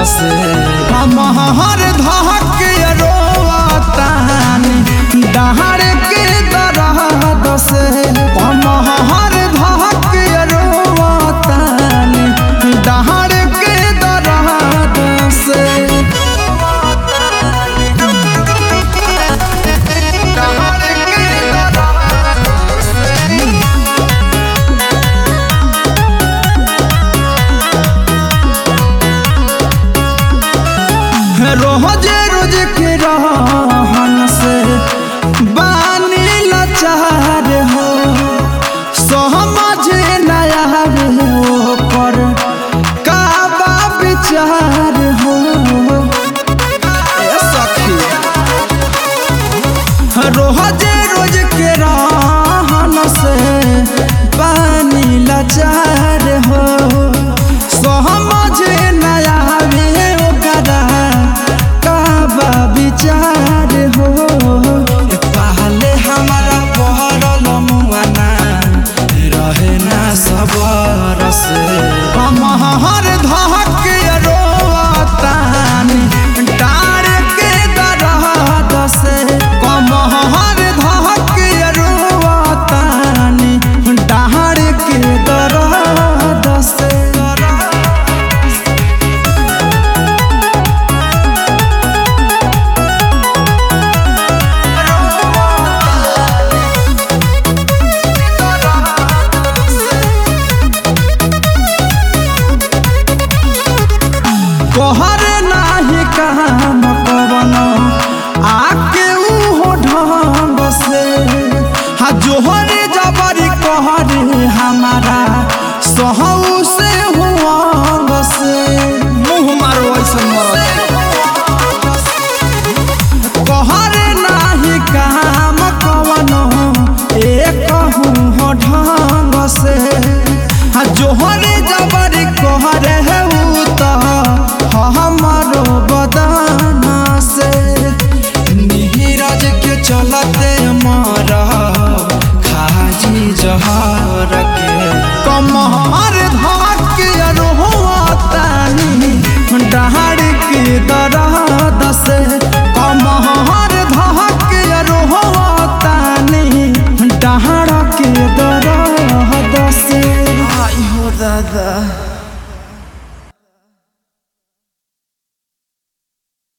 से हम हर धक रोतानी डहर के दरद से हम हर धक रोतानी डहर के दरद से डहर के दरद से रोजे रोज के रहन से बानी लाचार हो समझ नया हो पर काबा विचार हो ए सखी रोजे रोज के रहन से बानी लाचार हो समझ नया ओकरा काबा विचार हो ए पहले हमारा पहरल मुआना रहे ना सबर से हम हर धक रोतानी डार के दरद से कम हर धक रोतानी डार के दरद से कोहर नाही काम कवन आके उहो ढंग से हा जोहरे जबरी कहरे हमारा सहू से हुआंग से मुँह मारो ऐसन कहरे नाही काम कवन एक हो ढंग से हा जोहरे जबरी कहरे है उ त हमारो बदाना से नीरज के चलते